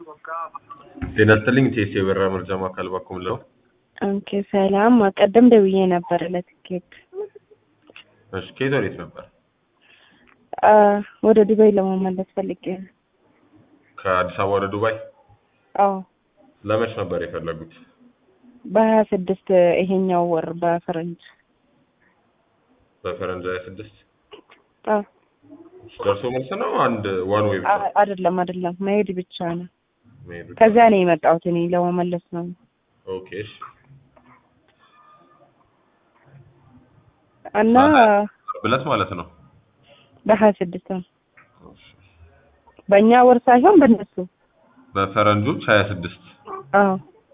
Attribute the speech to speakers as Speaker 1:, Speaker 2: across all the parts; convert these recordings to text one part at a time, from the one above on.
Speaker 1: ጤና ይስጥልኝ ቴስ የበረራ መርጃ ማዕከል ባኩም ለው
Speaker 2: ኦኬ ሰላም። ቀደም ደውዬ ነበር ለትኬት
Speaker 1: እሺ ከየት ወዴት ነበር?
Speaker 2: አ፣ ወደ ዱባይ ለመመለስ ፈልጌ ነው።
Speaker 1: ከአዲስ አበባ ወደ ዱባይ
Speaker 2: አዎ
Speaker 1: ለመች ነበር የፈለጉት?
Speaker 2: በሀያ ስድስት ይሄኛው ወር በፈረንጅ
Speaker 1: በፈረንጅ ሀያ ስድስት
Speaker 2: አዎ
Speaker 1: ደርሶ መልስ ነው አንድ ዋን ዌይ ብቻ
Speaker 2: አ- አይደለም አይደለም መሄድ ብቻ ነው።
Speaker 1: መሄዱ?
Speaker 2: ከዚያ ነው የመጣሁት እኔ ለመመለስ ነው።
Speaker 1: ኦኬ እሺ
Speaker 2: እና
Speaker 1: ብለት ማለት ነው።
Speaker 2: በሀያ ስድስት ነው በእኛ ወር ሳይሆን በእነሱ
Speaker 1: በፈረንጆች ሀያ ስድስት
Speaker 2: አዎ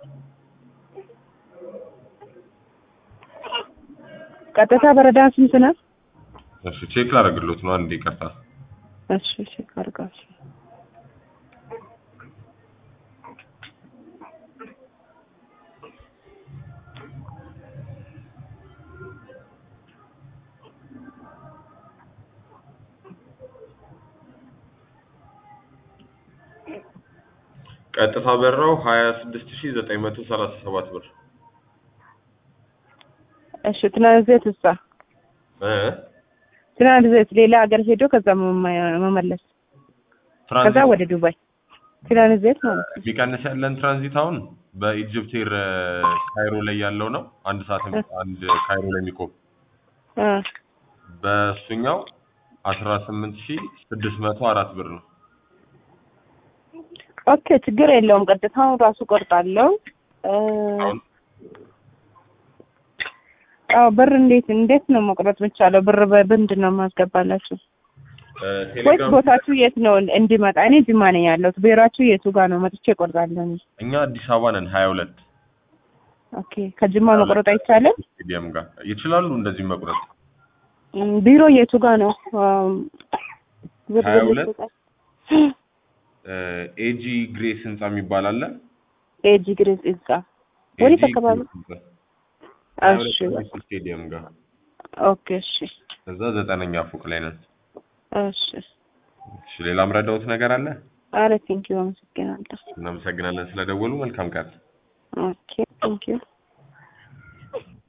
Speaker 2: ቀጥታ በረዳ ስንት ነው?
Speaker 1: እሺ ቼክ ላደርግሎት ነው አንድ ይቅርታ።
Speaker 2: እሺ እሺ አድርጋችሁ
Speaker 1: ቀጥታ በረራው ሀያ ስድስት ሺ ዘጠኝ መቶ ሰላሳ ሰባት ብር
Speaker 2: እሺ ትራንዚት እሳ
Speaker 1: እ
Speaker 2: ትራንዚት ሌላ ሀገር ሄዶ ከዛ መመ- መመለስ ከዛ
Speaker 1: ትራንዚት
Speaker 2: ወደ ዱባይ ትራንዚት ማለት ነው።
Speaker 1: ቢቀንስ ያለን ትራንዚት አሁን በኢጅፕት ኤር ካይሮ ላይ ያለው ነው። አንድ ሰዓት አንድ ካይሮ ላይ የሚቆም
Speaker 2: አ
Speaker 1: በእሱኛው አስራ ስምንት ሺ ስድስት መቶ አራት ብር ነው።
Speaker 2: ኦኬ ችግር የለውም። ቀጥታው ራሱ ቆርጣለሁ። እ፣
Speaker 1: አሁን
Speaker 2: አዎ ብር እንዴት እንዴት ነው መቁረጥ የሚቻለው? ብር በምንድን ነው የማስገባላችሁ?
Speaker 1: እ፣
Speaker 2: ወይስ
Speaker 1: ቴሌግራም
Speaker 2: ቦታችሁ የት ነው እንዲመጣ? እኔ ጅማ ነኝ ያለሁት። ብሔራችሁ የቱ ጋር ነው? መጥቼ እቆርጣለሁ። እኔ
Speaker 1: እኛ አዲስ አበባ ነን ሀያ ሁለት
Speaker 2: ኦኬ ከጅማ መቁረጥ አይቻልም?
Speaker 1: ስቴዲየም ጋር ይችላሉ እንደዚህ መቁረጥ
Speaker 2: እም፣ ቢሮ የቱ ጋር ነው? አም፣ ብር
Speaker 1: ሀያ
Speaker 2: ብር
Speaker 1: ሁለት
Speaker 2: ይሰጣል።
Speaker 1: ኤጂ ግሬስ ህንጻ የሚባል አለ።
Speaker 2: ኤጂ ግሬስ እዛ ወዴት
Speaker 1: ኤጂ
Speaker 2: አካባቢ?
Speaker 1: ግሬስ ህንጻ ሀያ ሁለት
Speaker 2: እሺ
Speaker 1: ፖሊስ ስቴዲየም ጋር
Speaker 2: ኦኬ እሺ
Speaker 1: እዛ ዘጠነኛ ፎቅ ላይ ነን።
Speaker 2: እሺ
Speaker 1: እሺ ሌላ ምረዳውት ነገር አለ?
Speaker 2: አረ ቴንኪው አመሰግናለሁ።
Speaker 1: እናመሰግናለን ስለደወሉ። መልካም ቀን።
Speaker 2: ኦኬ ቴንኪው